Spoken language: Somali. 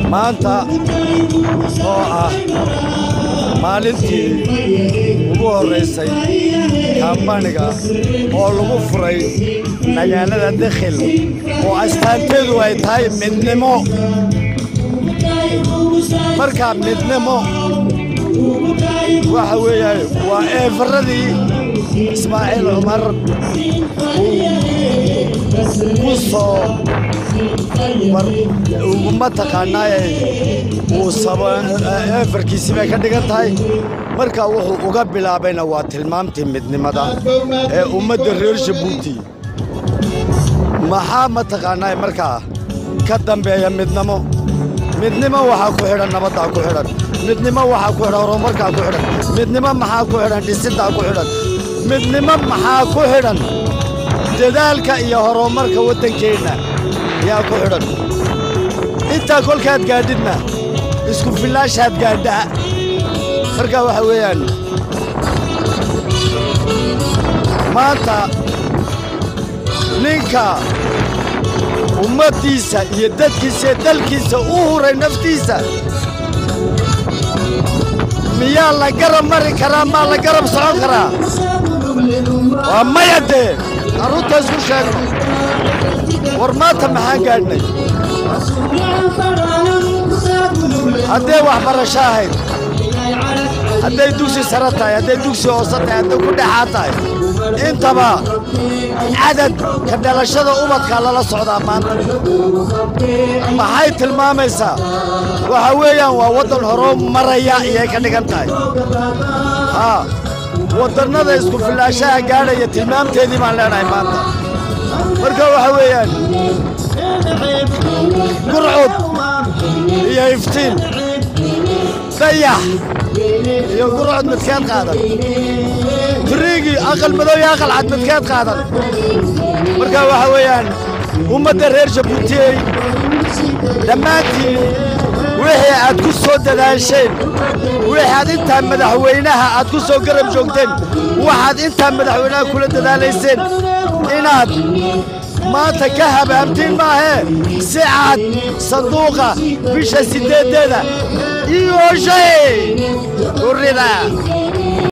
maanta oo ah maalintii ugu horraysay kaambaniga oo lagu furay magaalada dakhil oo astaanteedu ay tahay midnimo markaa midnimo waxa weeyaan waa eefaradii ismaaciil cumar ku soo ma taqaanaaye uu eefarkiisii bay ka dhigan tahay marka wuxuu uga bilaabayna waa tilmaamtii midnimada ee ummadda reer jabuuti maxaa ma taqaanaaye markaa ka dambeeya midnimo midnimo waxaa ku xidhan nabaddaa ku xidhan midnimo waxaa ku xidhan horumarkaa ku xidhan midnimo maxaa ku xidhan dhisiddaa ku xidhan midnimo maxaa ku xidhan dadaalka iyo horumarka waddankeenna yaa ku xidhan intaa kolkaad gaadhidna isku fillaashaad gaadhaa marka waxa weeyaan maanta ninka ummaddiisa iyo dadkiisa iyo dalkiisa u huray naftiisa miyaa la garab mari karaa maa la garab socon karaa waa maya dee carruurta isku sheegno war maanta maxaan gaadhnay hadday waxbarasho ahayd hadday dugsi sare tahay hadday dugsi hoose tahay hadday ku dhexaa tahay intaba cadad ka dhalashada ubadkaa lala socdaa maanta maxay tilmaamaysaa waxa weeyaan waa waddan horoo maraya iyay ka dhigan tahay haa waddannada isku fillaashaha gaadhaya tilmaamteedii baan leenahay maanta marka waxa weeyaan gurcud iyo iftiin dayax iyo gurcud midkeed qaadan tiriigii aqal madow iyo aqal cad midkeed qaadan marka waxa weeyaan ummadda reer jabuutiyey dhammaantiin wixii aad ku soo dadaasheen waxaad intaa madaxweynaha aad ku soo garab joogteen waxaad intaa madaxweynaha kula dadaalayseen inaad maanta ka habaabtiin maahee si cad sanduuqa bisha siddeeddeeda iyo shay urida